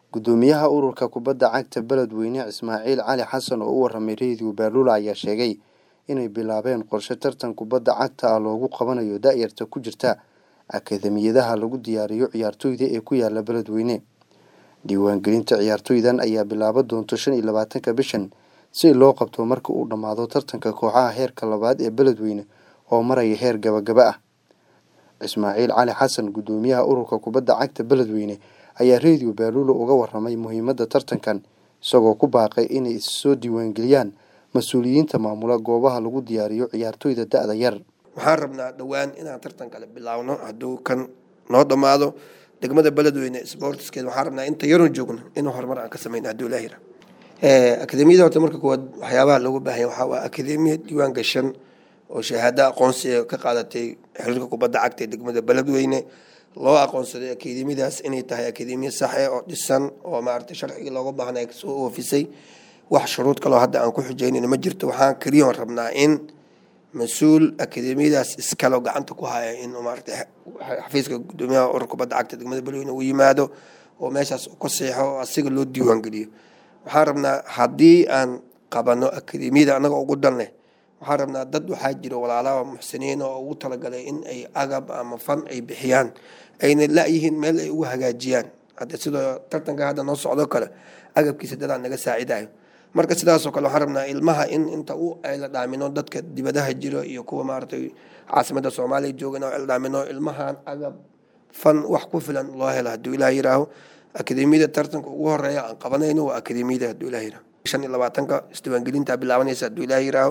gudoomiyaha ururka kubadda cagta beledweyne ismaaciil cali xasan oo u waramay reediyo baaluula ayaa sheegay inay bilaabeen qorshe tartan kubadda cagta ah loogu qabanayo da-yarta ku jirta akademiyadaha lagu diyaariyo ciyaartoyda ee ku yaala beledweyne diiwaangelinta ciyaartoydan ayaa bilaaba doonto shan iyo labaatanka bishan si loo qabto marka uu dhammaado tartanka kooxaha heerka labaad ee beledweyne oo maraya heer gabagaba ah ismaaciil cali xasan gudoomiyaha ururka kubadda cagta beledweyne ayaa reediyo baaluula uga waramay muhiimadda tartankan isagoo ku baaqay inay issoo diiwaangeliyaan mas-uuliyiinta maamula goobaha lagu diyaariyo ciyaartoyda da-da yar waxaan rabnaa dhowaan inaan tartan kale bilaawno hadduu kan noo dhammaado degmada beledweyne sportskeed waxaan rabnaa inta yaroon joogno inuu horumar aan ka sameyno hadduu ilaah yira akademiyada horta marka koowaad waxyaabaha loogu baahanya waxaa waa akademiya diiwaan gashan oo shahaado aqoonsiga ka qaadatay xiriirka kubadda cagta ee degmada beledweyne loo aqoonsaday akademiyadaas inay tahay akademiya saxe oo dhisan oo maaragtay sharcigii looga baahnay soo oofisay wax shuruud kaloo hadda aan ku xujeynayno ma jirto waxaan keliyoon rabnaa in mas-uul akademiyadaas iskaloo gacanta ku haya in maaragtay xafiiska gudoomiyaha urur kubadda cagta degmada beledweyne uu yimaado oo meeshaas uu ka seexo oo asiga loo diiwaangeliyo waxaan rabnaa haddii aan qabano akademiyada annaga ugu dan leh waxaan rabnaa dad waxaa jira walaalaha muxsiniin oo ugu talagalay in ay agab ama fan ay bixiyaan ayna la-yihiin meel ay ugu hagaajiyaan hadda sidoo tartanka hadda noo socdo kale agabkiisa dadaan naga saacidayo marka sidaasoo kale waxaan rabnaa ilmaha in inta u ayla dhaamino dadka dibadaha jiro iyo kuwa maaragtay caasimadda soomaaliya joogan oo ayla dhaamino ilmahan agab fan wax ku filan loo helo hadduu ilaah yiraaho akademiyada tartanka ugu horeeya aan qabanayno waa akademiyada hadduu ilaah yiraaho shan iyo labaatanka isdiiwaangelinta bilaabanaysa hadduu ilaah yiraaho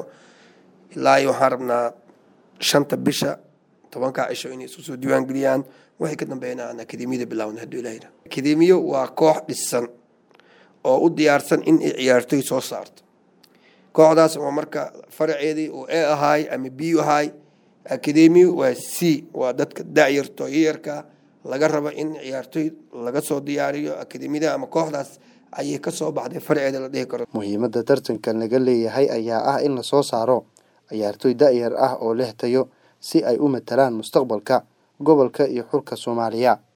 ilaa iyo waxaan rabnaa shanta bisha tobanka cisho inay isu soo diiwaangeliyaan waxay ka dambeeyana aan akademiyada bilaawna hadduu ilaah yiraaho akademiyo waa koox dhisan oo u diyaarsan in ay ciyaartoy soo saarto kooxdaas oo marka faraceedii uu e ahaay ama b ahaay akademi waa c waa dadka da-yarto yarka laga rabo in ciyaartoy laga soo diyaariyo akademiyada ama kooxdaas ayay kasoo baxday faraceeda la dhihi karo muhiimadda tartankan laga leeyahay ayaa ah in lasoo saaro ciyaartoy da-yar ah oo leh tayo si ay u matalaan mustaqbalka gobolka iyo xulka soomaaliya